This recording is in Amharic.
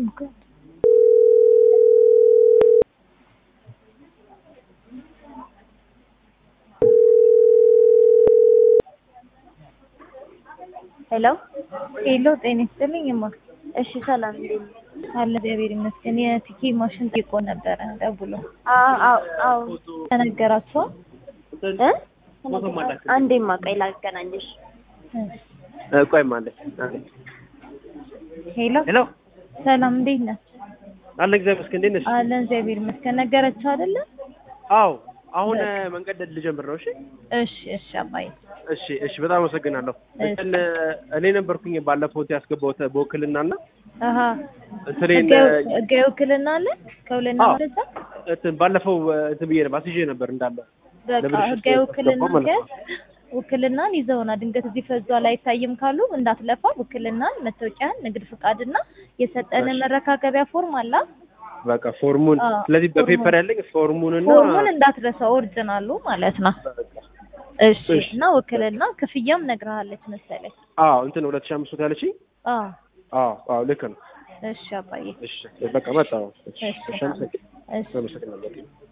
ሄሎ ሄሎ ጤና ይስጥልኝ እማ። እሺ ሰላም እንዴት ነሽ? አለ እግዚአብሔር ይመስገን። የቲኬ ማሽን ጠይቆ ነበረ ደውሎ አዎ አዎ አዎ ተነገራቸው። እ አንዴማ ቆይ ላገናኝሽ ቆይ ማለት ሄሎ ሄሎ ሰላም እንዴት ነህ? አለ እግዚአብሔር ይመስገን። እንዴት ነሽ? አለ እግዚአብሔር ይመስገን። ነገረችው አይደለ? አዎ አሁን መንገድ ልጀምር ነው። እሺ እሺ እሺ አባዬ እሺ እሺ፣ በጣም አመሰግናለሁ። እንትን እኔ ነበርኩኝ ባለፈው ያስገባሁት በውክልና እና አሀ እንትኔን ህጋዊ ውክልና አለ ከውልና አዎ። ወደዛ እንትን ባለፈው እንትን ብዬ ነበር አስይዤ ነበር እንዳለ በቃ ለብልሽት ህጋዊ ውክልና ያስገባው ማለት ነው። ገዝ ውክልናን ይዘውና ድንገት እዚህ ፈዟል አይታይም ካሉ እንዳትለፋ ውክልናን፣ መታወቂያን፣ ንግድ ፍቃድና የሰጠን እሺ። መረካከቢያ ፎርም አላ በቃ ፎርሙን አዎ፣ ስለዚህ ፎርሙን። በፔፐር ያለኝ ፎርሙን እና ፎርሙን እንዳትረሳ ኦሪጂናሉ ማለት ነው። እሺ እሺ። እና ውክልና ክፍያም ነግረሃለች መሰለኝ። አዎ እንትን ሁለት ሺህ አምስት መቶ ያለችኝ አዎ አዎ አዎ ልክ ነው። እሺ አባዬ እሺ በቃ መጣሁ። እሺ እሺ እሺ አመሰግናለሁ። እሺ አመሰግናለሁ።